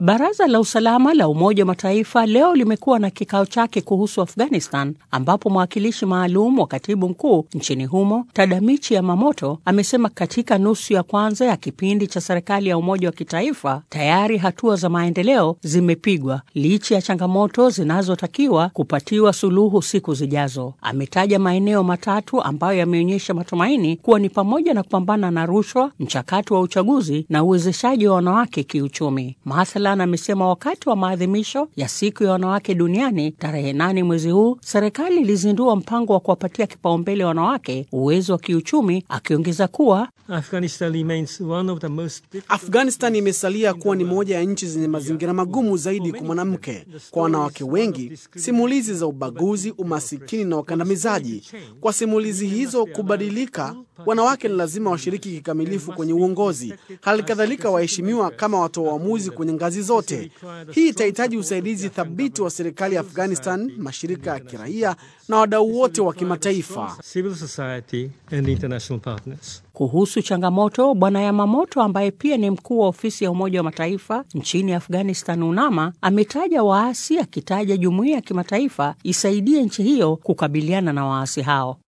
Baraza la usalama la Umoja wa Mataifa leo limekuwa na kikao chake kuhusu Afghanistan, ambapo mwakilishi maalum wa katibu mkuu nchini humo Tadamichi Yamamoto amesema katika nusu ya kwanza ya kipindi cha serikali ya umoja wa kitaifa tayari hatua za maendeleo zimepigwa licha ya changamoto zinazotakiwa kupatiwa suluhu siku zijazo. Ametaja maeneo matatu ambayo yameonyesha matumaini kuwa ni pamoja na kupambana na rushwa, mchakato wa uchaguzi na uwezeshaji wa wanawake kiuchumi. Mathalan, amesema wakati wa maadhimisho ya siku ya wanawake duniani tarehe nane mwezi huu, serikali ilizindua mpango wa kuwapatia kipaumbele wanawake uwezo wa kiuchumi, akiongeza kuwa Afghanistan imesalia kuwa ni moja ya nchi zenye mazingira magumu zaidi kwa mwanamke. Kwa wanawake wengi, simulizi za ubaguzi, umasikini na ukandamizaji. Kwa simulizi hizo kubadilika, wanawake ni lazima washiriki kikamilifu kwenye uongozi, hali kadhalika waheshimiwa kama watoa uamuzi kwenye ngazi zote. Hii itahitaji usaidizi thabiti wa serikali ya Afghanistan, mashirika ya kiraia na wadau wote wa kimataifa. Kuhusu changamoto, Bwana Yamamoto ambaye pia ni mkuu wa ofisi ya Umoja wa Mataifa nchini Afghanistan, UNAMA, ametaja waasi, akitaja jumuiya ya kimataifa isaidie nchi hiyo kukabiliana na waasi hao.